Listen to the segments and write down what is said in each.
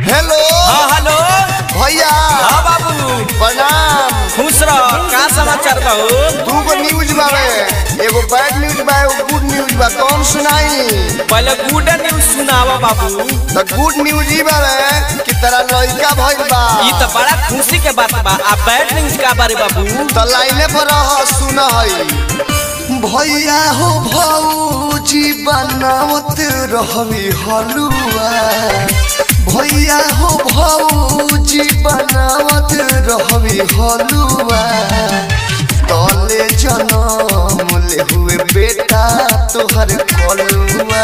hello हाँ hello भैया हाँ बाबू प्रणाम खुश रह का समाचार बा हो दू गो न्यूज बावे एगो बैड न्यूज बा एगो गुड न्यूज बा कौन सुनाई पहले गुड न्यूज सुनावा बाबू तो गुड न्यूज ही बावे कि तेरा लड़का भइल बा ई तो बड़ा खुशी के बात बा आ बैड न्यूज का बारे बाबू तो लाइने पर रह सुन हई भैया हो भौजी बनावत रहवी हलुआ भैया हो भौजी बनावत रहवी हलुआ तले जनम ले हुए बेटा तोहर कलुआ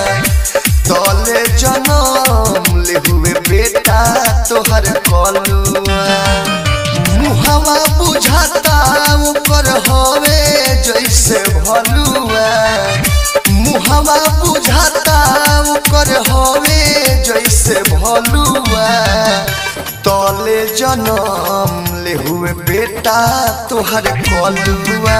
तले जनम ले हुए बेटा तोहर कलुआ मुहवा बुझाता ओकर हवे जैसे भलुआ मुहवा बुझाता ओकर हवे जैसे भलुआ तले जनम ले हुए बेटा तोहर कलुआ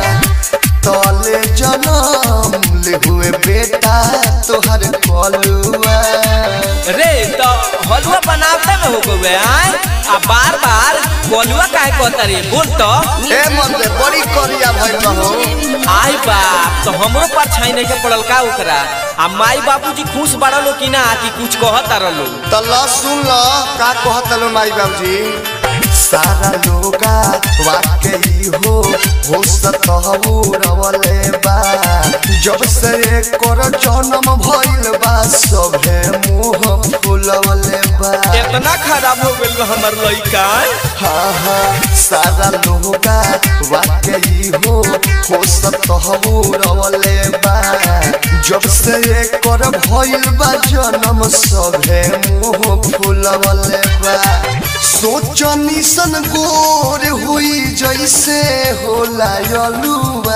तले जनम ले हुए बेटा तोहर कलुआ रे तो हलवा बनावते में हो गए आए आ बार बार कोलुआ काहे कहता रे बोल तो ए मर्दे बड़ी करिया भइल बा हो आई बाप तो हमरो पर छाई नहीं के पड़ल का ओकरा आ माई बाबूजी खुश बड़ा लो कि ना कि कुछ कहता रलो त ल सुन ल का कहत लो माई बाबूजी सारा लोगा वाकई हो हो सतहु रवले बा जब से कर जन्म भइल बा सभे मुंह फुलवले बा इतना खराब हो गइल बा हमर लइका हाँ हाँ सारा लोगा वाकई हो हो सतहु रवले बा जब से कर भइल बा जन्म सभे मुंह फुलवले बा सोचनी सन गोर हुई जैसे होला यलुआ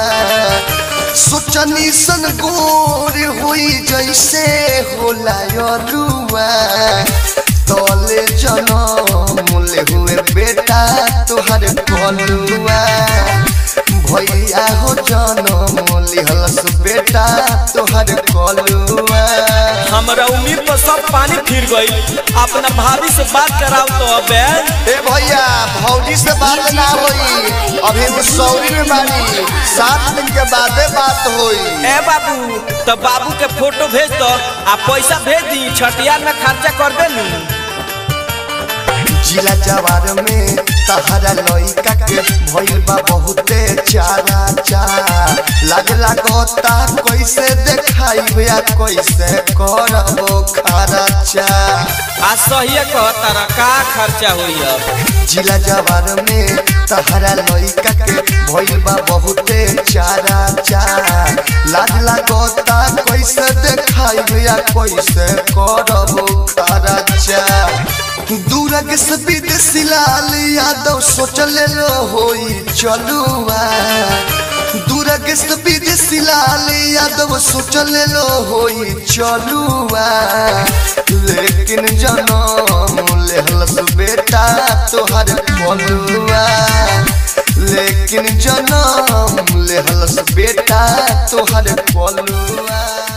सोचनी सन गोर हुई जैसे होला यलुआ तले जनम ले हुए बेटा तोहर कलुआ भैया हो जनम लिहलस बेटा तोहर कलुआ हमरा उम्मीद पर सब पानी फिर गई अपना भाभी से बात कराओ तो अबे ए भैया भौजी से बात ना होई अभी वो सौरी में बानी सात दिन के बादे बात होई ए बाबू तो बाबू के फोटो भेज दो आ पैसा भेज दी छठियार में खर्चा कर दे नु जिला जवार में तहरा लइका के भइल बा बहुते चारा चा लाग लागता कैसे देखाई या कैसे करबो खर्चा आ सही कहता रहा का खर्चा होई अब जिला जवार में तहरा लइका के भइल बा बहुते चारा चा लाज लागता कैसे देखाई या कैसे करबो खर्चा दूरग से विदेशी लाल यादव सोचले लो होई चलुआ दूरग से विदेशी लाल यादव सोचले लो होई चलुआ लेकिन जनम लेहलस बेटा तोहर कलुआ लेकिन जनम लेहलस बेटा तोहर कलुआ